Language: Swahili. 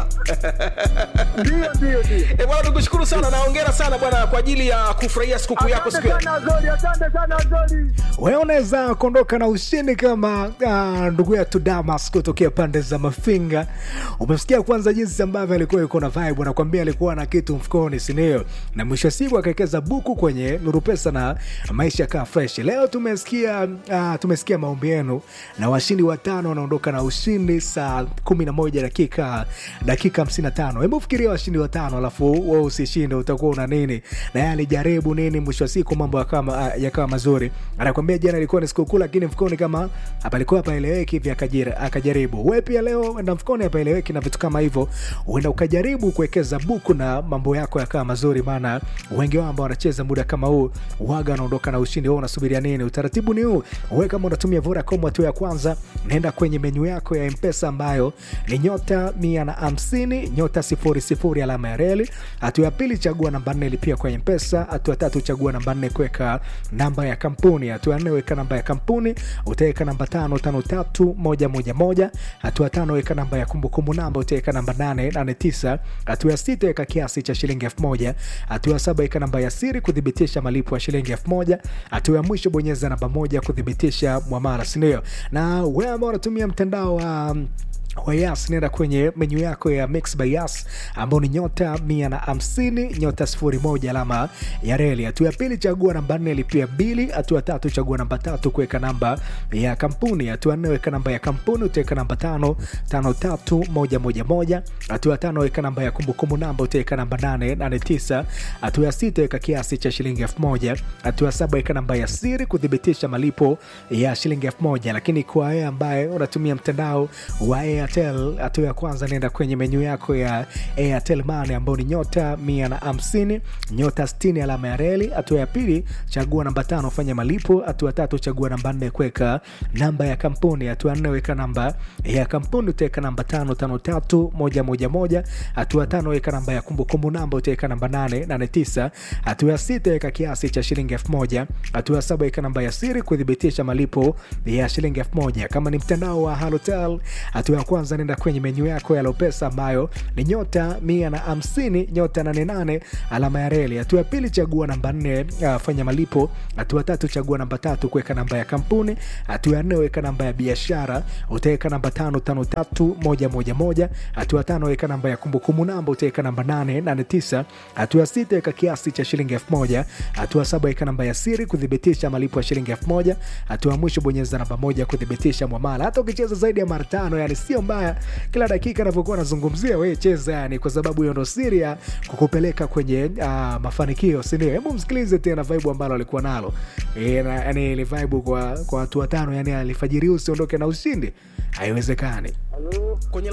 umekula Ndio, ndio, ndio. e, bwana tukushukuru sana na hongera sana bwana kwa ajili ya kufurahia sikukuu yako siku Asante ya sana Azori, asante sana Azori. wewe unaweza kuondoka na ushindi kama ah, ndugu yetu damas kutokea pande za mafinga umesikia kwanza jinsi ambavyo alikuwa yuko na vibe anakwambia alikuwa na kitu mfukoni sindio na mwisho wa siku akawekeza buku kwenye nuru pesa na maisha kaa fresh leo tumesikia uh, tumesikia maombi yenu na washindi watano wanaondoka na ushindi saa 11 dakika dakika 55 hebu fikiria washindi watano alafu we usishinde utakuwa una nini na yeye alijaribu nini mwisho wa siku mambo yakawa yakawa mazuri anakwambia jana ilikuwa ni sikukuu lakini mfukoni kama palikuwa paeleweki hivi akajira- akajaribu we pia leo enda mfukoni hapaeleweki na vitu kama hivyo uenda ukajaribu kuwekeza buku na mambo yako yakawa mazuri maana wengi wao ambao wanacheza muda kama huu waga wanaondoka na ushindi wao unasubiria nini utaratibu ni huu we kama unatumia vodacom hatua ya kwanza naenda kwenye menyu yako ya mpesa ambayo ni nyota mia na hamsini nyota sifuri sifuri alama ya reli hatua ya pili chagua namba nne lipia kwa mpesa hatua ya tatu chagua namba nne kuweka namba ya kampuni hatua ya nne weka namba ya kampuni utaweka namba tano tano tatu moja moja moja hatua ya tano weka namba ya kumbukumbu namba utaweka namba nane nane tisa hatua ya sita weka kiasi cha shilingi elfu moja hatua ya saba weka namba ya siri kuthibitisha malipo ya shilingi elfu moja hatua ya mwisho bonyeza namba moja kuthibitisha mwamara sindio na wewe ambao unatumia mtandao wa um, wa yas nenda kwenye menyu yako ya mix by yas ambao ni nyota mia na hamsini nyota sifuri moja alama ya reli hatua ya pili chagua namba nne lipia bili hatua ya tatu chagua namba tatu kuweka namba ya kampuni hatua ya nne weka namba ya kampuni utaweka namba tano tano tatu moja moja moja hatua ya tano weka namba ya kumbukumbu namba utaweka namba nane nane tisa hatua ya sita weka kiasi cha shilingi elfu moja hatua ya saba weka namba ya siri kuthibitisha malipo ya shilingi elfu moja lakini kwa wewe ambaye unatumia mtandao wa airtel hatua ya kwanza nenda kwenye menyu yako ya airtel mane ambao ni nyota mia na hamsini nyota 60 alama ya reli hatua ya pili chagua namba tano fanya malipo hatua ya tatu chagua namba nne kuweka namba ya kampuni hatua ya nne weka namba ya kampuni utaweka namba tano tano tatu moja moja moja hatua ya tano weka namba ya kumbukumbu namba utaweka namba nane nane tisa hatua ya sita weka kiasi cha shilingi elfu moja hatua ya saba weka namba ya siri kuthibitisha malipo ya shilingi elfu moja kama ni mtandao wa halotel hatua ya kwanza nenda kwenye menyu yako ya lopesa ambayo ni nyota mia na hamsini nyota nane nane alama ya reli hatua ya pili chagua namba nne uh, fanya malipo hatua ya tatu chagua namba tatu kuweka namba ya kampuni hatua ya nne weka namba ya biashara utaweka namba tano tano tatu moja moja moja hatua ya tano weka namba ya kumbukumbu namba utaweka namba nane nane tisa hatua ya sita weka kiasi cha shilingi elfu moja hatua ya saba weka namba ya siri kuthibitisha malipo ya shilingi elfu moja hatua ya mwisho bonyeza namba moja kuthibitisha mwamala hata ukicheza zaidi ya mara tano yani sio mbaya kila dakika anavyokuwa anazungumzia we cheza yani kwa sababu hiyo ndo siri ya kukupeleka kwenye uh, mafanikio sindio hebu msikilize tena vibe ambalo alikuwa nalo e, na, yani ile vibe kwa kwa watu watano yani alifajiri usiondoke na ushindi haiwezekani Halo. kwenye